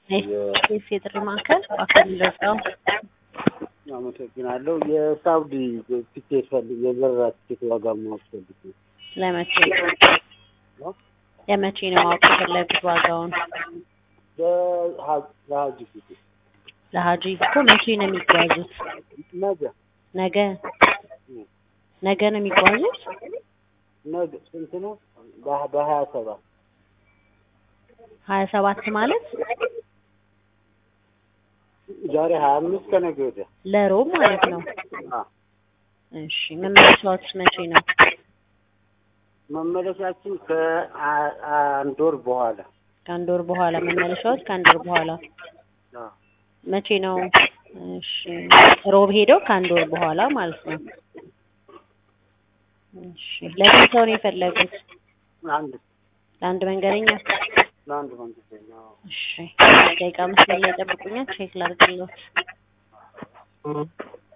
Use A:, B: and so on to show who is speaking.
A: ኬስ የጥሪ ማዕከል በአካል ደርሰው
B: አመሰግናለሁ። የሳውዲ ቲኬት ፈልግ የበረራ ቲኬት ዋጋ ማወቅ ፈልጌ ነው።
A: ለመቼ ለመቼ ነው ማወቅ የፈለጉት ዋጋውን?
B: ለሀ- ለሀጅ ፊት
A: ለሀጂ እኮ መቼ ነው የሚጓዙት?
B: ነገ
A: ነገ ነገ ነው የሚጓዙት?
B: ነገ ስንት ነው? በ- በሀያ ሰባት
A: ሀያ ሰባት ማለት
B: ዛሬ ሀያ አምስት ከነገ ወዲያ
A: ለሮብ ማለት ነው።
B: አ
A: እሺ መመለሻዎት መቼ ነው?
B: መመለሻችን ከአንድ ወር በኋላ
A: ከአንድ ወር በኋላ መመለሻዎት ከአንድ ወር በኋላ
B: አ
A: መቼ ነው? እሺ ሮብ ሄደው ከአንድ ወር በኋላ ማለት ነው። እሺ ለስንት ሰው ነው የፈለጉት?
B: አንድ
A: ለአንድ መንገደኛ?
B: ለአንድ መንገደኛ አዎ።
A: እሺ ደቂቃ መስመር ላይ ጠብቁኛል፣ ቼክ ላድርግልዎት።